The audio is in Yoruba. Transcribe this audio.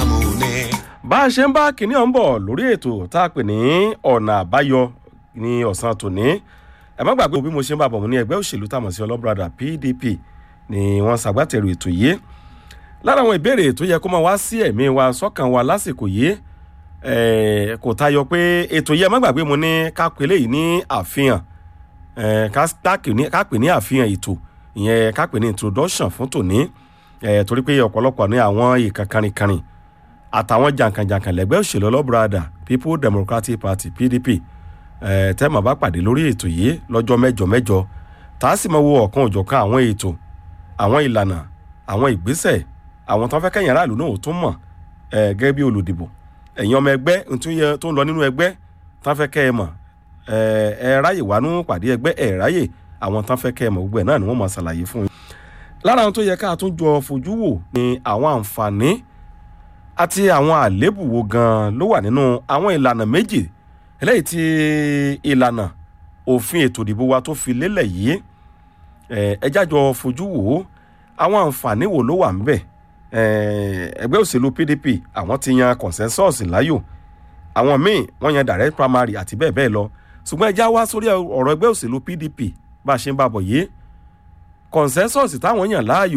ìsìlámù ni. bá a ṣe ń bá kinní ọ̀hún bọ̀ lórí ètò tá a pè ní ọ̀nà àbáyọ ní ọ̀sán tòní ẹ má gbàgbé bí mo ṣe ń bá bọ̀ mo ní ẹgbẹ́ òṣèlú tàmọ̀ sí ọlọ́brada pdp ni wọ́n ṣàgbátẹrù ètò yìí lára àwọn ìbéèrè tó yẹ kó máa wá sí ẹ̀mí wa sọ́kàn wa lásìkò yìí eh, kò tayọ pé ètò yìí ẹ má gbàgbé mo ní ká pè léyìí ní àfihàn eh, ká ká pè ní- ká pè ní àfihàn ètò ìyẹn ká pè ní introduction fún tòní eh, torí pé ọ̀pọ̀lọpọ̀ ní àwọn ìkankanrinkanrin àtàwọn jàǹkànjàǹkàn lẹ́gbẹ́ òṣèlú ọlọ́brada people democratic party pdp eh, tẹ́mọ̀ bá pàdé lórí ètò yìí lọ́jọ́ mẹ́jọ mẹ́jọ tá a sì máa wo ọ̀kan òjọ̀kan àwọn ètò àwọn ìlànà àwọn ìgbésẹ̀ àwọn tó ń fẹ́ kẹ́yìn aráàlú náà ò tún mọ̀ eh, gẹ́gẹ́ bí olùdìbò ẹ̀yin ọmọ ẹgbẹ́ n tún yẹ- tó ń lọ nínú ẹgbẹ́ tó ń fẹ́ kẹ́ ẹ mọ̀ eh, ẹ ráyè wá nínú pàdé ẹgbẹ́ ẹ ráyè àwọn tó ń fẹ́ kẹ́ ẹ mọ̀ gbogbo ẹ̀ náà ni wọ́n mọ̀ ṣàlàyé fún yín lára àwọn tó yẹ ká tún jọ fojú wò ni àwọn àǹfààní àti àwọn àléébù wo gan ló wà nínú àwọn ìlànà méjì eléyìí tí ìlànà òfin ètò ìdìbò wa tó fi lélẹ̀ yìí eh, ẹ jájọ fojú wò ó àwọn àǹfààní wo ló wà ń bẹ̀ Eh, ẹgbẹ́ òṣèlú pdp àwọn ti yan consensus láyò àwọn míì wọ́n yan direct primary àti bẹ́ẹ̀ bẹ́ẹ̀ lọ ṣùgbọ́n ẹ já wá sórí ọ̀rọ̀ ẹgbẹ́ òṣèlú pdp bá a ṣe ń bá a bọ̀ yìí consensus táwọn yàn láàyò